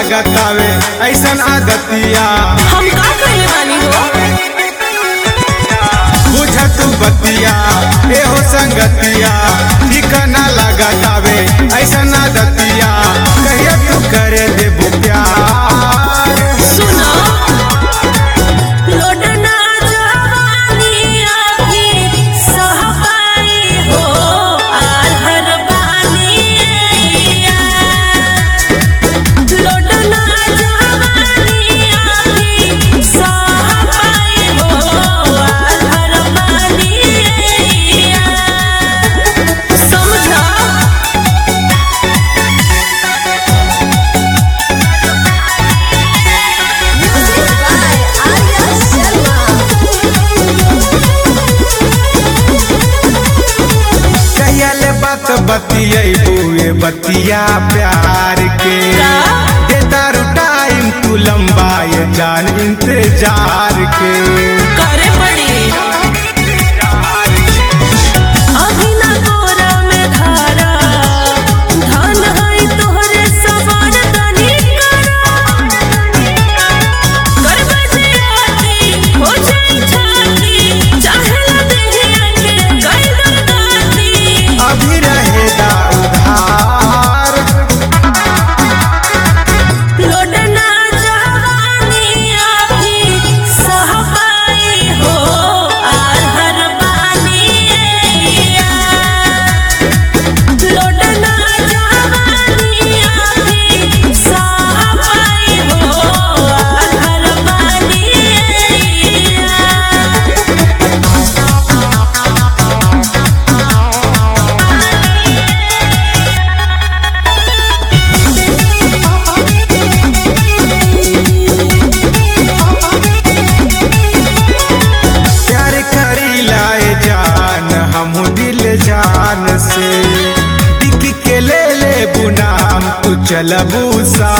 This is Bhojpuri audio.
लगतावे ऐसन आदतिया हम का करे बानी हो बुझ तू बतिया एहो संगतिया ठिकाना लगतावे ऐसन आदतिया कहिया तू करे देबू प्यार सुनो लोडना जवानी आखी सह पाई हो आधर बानी लोडना जवानी आखी सह पाई हो आधर बानी समझा कहिया ले बात बतियैबू ए बतिया प्यार के का? देता रू टाइम तू लंबा ये जान इंतजार के करे पड़ी अभी ना तोरा में धारा धन है तोहरे सवार तनी करा कर बजे आती हो जाई छाती चाहे ला देहिया के कर दर्दाती अभी रहेगा उधार लोडना जवानी आखी सह पाई हो आधर बानी लोडना जवानी आखी सह पाई हो आधर बानी प्यार करी लाए जान हम दिल जान से टिक के ले ले बुनाम तू चलबू सा